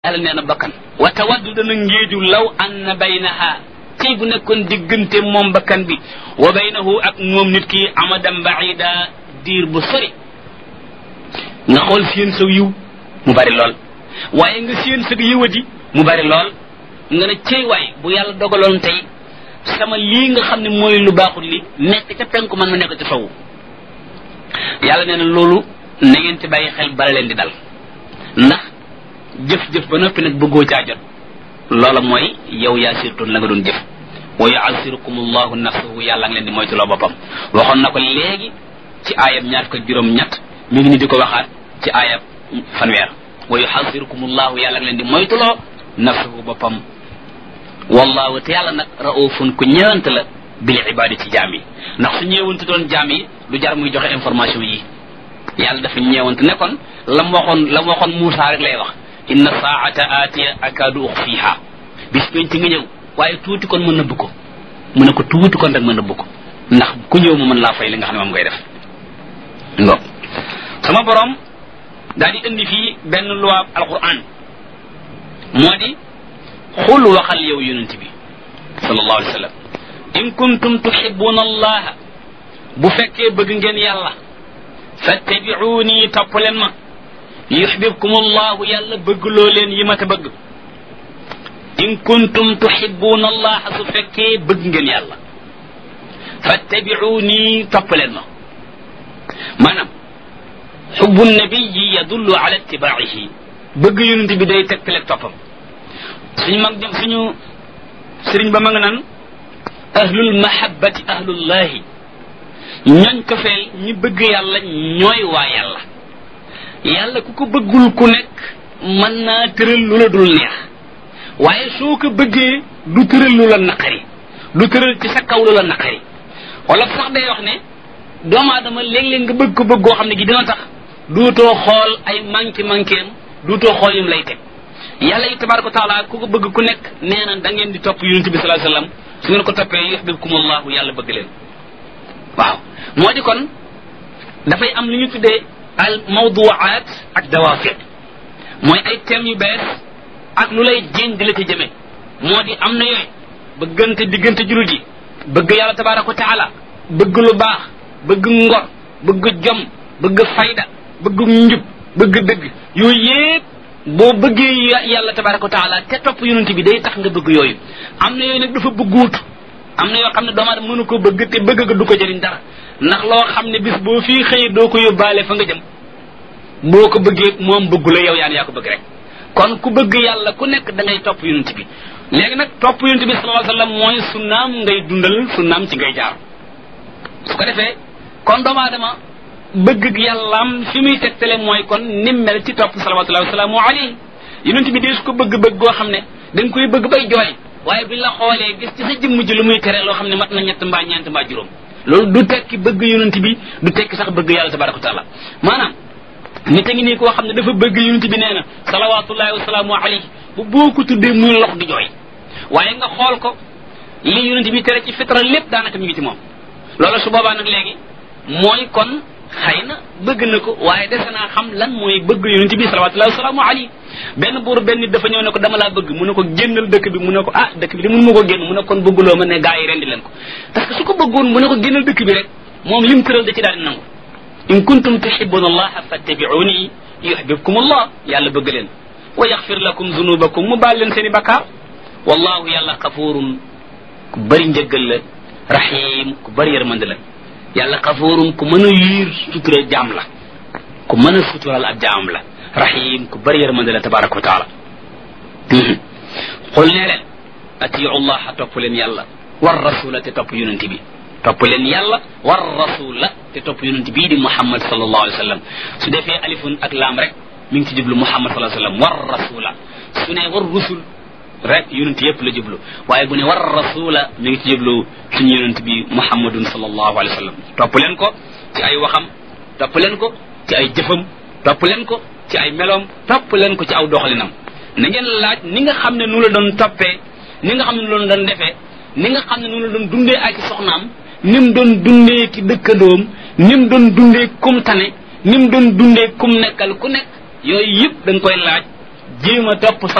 yàlla nee na bakkan wa tawaddu dana ngéeju law anna baynaha tey bu nekkoon diggante moom bakkan bi wa baynahu ak moom nit ki amadan baida diir bu sori nga xool seen saw yiw mu bari lool waaye nga seen sag yiwadi mu bari lool nga ne cey waay bu yàlla dogaloon tey sama lii nga xam ne mooy lu baaxul li nekk ca penku man ma nekk ca sowu yàlla nee na loolu na ngeen ci bàyyi xel bala leen di dal ndax jëf-jëf ba noppi nag bëggoo caa jot loola mooy yow yaa sirtoon la nga doon jëf wa yuasirukum allahu nafsahu yàlla ngi leen di moytuloo boppam waxoon na ko léegi ci aayab ñaar ko juróom ñett mi ngi ni di ko waxaat ci aayab fanweer wa yuasirukum allahu yàlla ngi leen di moytuloo nafsahu boppam wallahu te yàlla nag raufun ku ñëwante la bil ibadi ci jaam yi ndax su ñëwante doon jaam yi du jar muy joxe information yi yàlla dafa ñeewante ne kon la mu waxoon la mu waxoon Muusaa rek lay wax inna saata aatiya akaadu uxfiha bis penc nga ñëw waaye tuuti kon mën nëbb ko mu ne ko tuuti kon rek mën nëbb ko ndax ku ñëw mu mën laa fay li nga xam ne moom ngay def ngo sama borom daal di indi fii benn loi alquran moo di xul waxal yow yonent bi sallallahu alayhi wa sallam in kuntum tuhibbuna allaha bu fekkee bëgg ngeen yàlla fattabi'uni topp leen ma yuhbibkum allahu yàlla bëgg loo leen yi ma te bëgg in kuntum tuhibbuna allaha su fekkee bëgg ngeen yàlla fattabi'uni topp leen ma maanaam xubbu nabiyi yadullu ala ittibaa'ihi bëgg yonent bi day tegtale toppam suñu mag dem suñu sëriñ ba ma nga naan ahlul mahabbati ahlullahi ñooñ ko feel ñi bëgg yàlla ñooy waa yàlla yàlla ku ko bëggul ku nekk mën naa tëral lu la dul neex waaye soo ko bëggee du tëral lu la naqari du tëral ci sa kaw lu la naqari wala sax day wax ne doomu aadama léeg-léeg nga bëgg ko bëgg goo xam ne gi dina tax duutoo xool ay manqué manqué am duutoo xool yim lay teg yàlla yi tabaraka wa taala ku ko bëgg ku nekk nee na da ngeen di topp yonent bi sallallahu alayhi wasallam su ngeen ko toppee yuhibbukumullahu yàlla bëgg leen waaw moo di kon dafay am lu ñu tuddee al mawduwaat ak dawaafiq mooy ay thèmes yu bees ak lu lay jéñ di la ci jëme moo di am na yooyu bëggante diggante jullit yi bëgg yàlla tabaraka wa taala bëgg lu baax bëgg ngor bëgg jom bëgg fayda bëgg njub bëgg dëgg yooyu yépp boo bëggee yàlla tabaraka wa taala te topp yonent bi day tax nga bëgg yooyu am na yooyu nag dafa bëgguut am na yoo xam ne doomu aadama mënu ko bëgg te bëgg ga du ko jëriñ dara ndax loo xam ne bis boo fii xëyee doo ko yóbbaale fa nga jëm boo ko bëggee moom bëggu la yow yaan yaa ko bëgg rek kon ku bëgg yàlla ku nekk da ngay topp yonent bi léegi nag topp yonent bi sallallahu alayhi wasallam mooy sunnaam ngay dundal sunnaam ci ngay jaar su ko defee kon doomu aadama bëgg yàllaam fi muy tegtale mooy kon nim mel ci topp salawatullahi wasalaamu alayhi yonent bi dee su ko bëgg-bëgg goo xam ne da nga koy bëgg bay jooy waaye bi la xoolee gis ci sa jëmm ji lu muy tere loo xam ne mat na ñett mbaa ñeent mbaa juróom loolu du tekki bëgg yonent bi du tekki sax bëgg yàlla tabaraka wa taala maanaam nit a ngi nii koo xam ne dafa bëgg yonent bi nee na salawatullahi wasalaamu alayhi bu boo ko tuddee muy lox di jooy waaye nga xool ko li yonent bi tere ci fitra lépp daanaka mi ngi ci moom loolu su boobaa nag léegi mooy kon xëy na bëgg na ko waaye dese naa xam lan mooy bëgg yonent bi salawatullahi wasalaamu alayhi benn buur benn nit dafa ñëw ne ko dama laa bëgg mu ne ko génnal dëkk bi mu ne ko ah dëkk bi de mënu ma ko génn mu ne kon bëgguloo ma ne gaa yi rendi leen ko parce que su ko bëggoon mu ne ko génnal dëkk bi rek moom lim tëral da ci daal di nangu in kuntum tuhibbuna allaha fattabi'uni yuhibbukum allah yàlla bëgg leen wa yaxfir lakum zunubakum mu baal leen seen i bakkaar wallahu yàlla xafuurun ku bëri njëggal la rahim ku bëri yërmande la yàlla xafuurun ku mën a yiir sutura jaam la ku mën a sutural ab jaam la rahim ku bëri yërmande la tabaraka wa taala xul nee leen atiu llaha topp leen yàlla war rasula te topp yonent bi topp leen yàlla war rasula te topp yonent bii di muhammad sallallahu alayhi wa sallam su defee alifun ak laam rek mi ngi ci jublu muhammad sallallahu alayhi wa sallam war rasula su ne war rusul rek yonent yëpp la jublu waaye bu ne war rasula mi ngi ci jublu suñu yonent bi muhammadun sallallahu alayhi wa sallam topp leen ko ci ay waxam topp leen ko ci ay jëfam topp leen ko ci ay meloom topp leen ko ci aw doxalinam na ngeen laaj ni nga xam ne nu la doon toppee ni nga xam ne nu la doon defee ni nga xam ne nu la doon dundee ak soxnaam ni mu doon dundee ki dëkkandoom ni mu doon dundee kum tane ni mu doon dundee kum nekkal ku nekk yooyu yëpp da nga koy laaj jéem a topp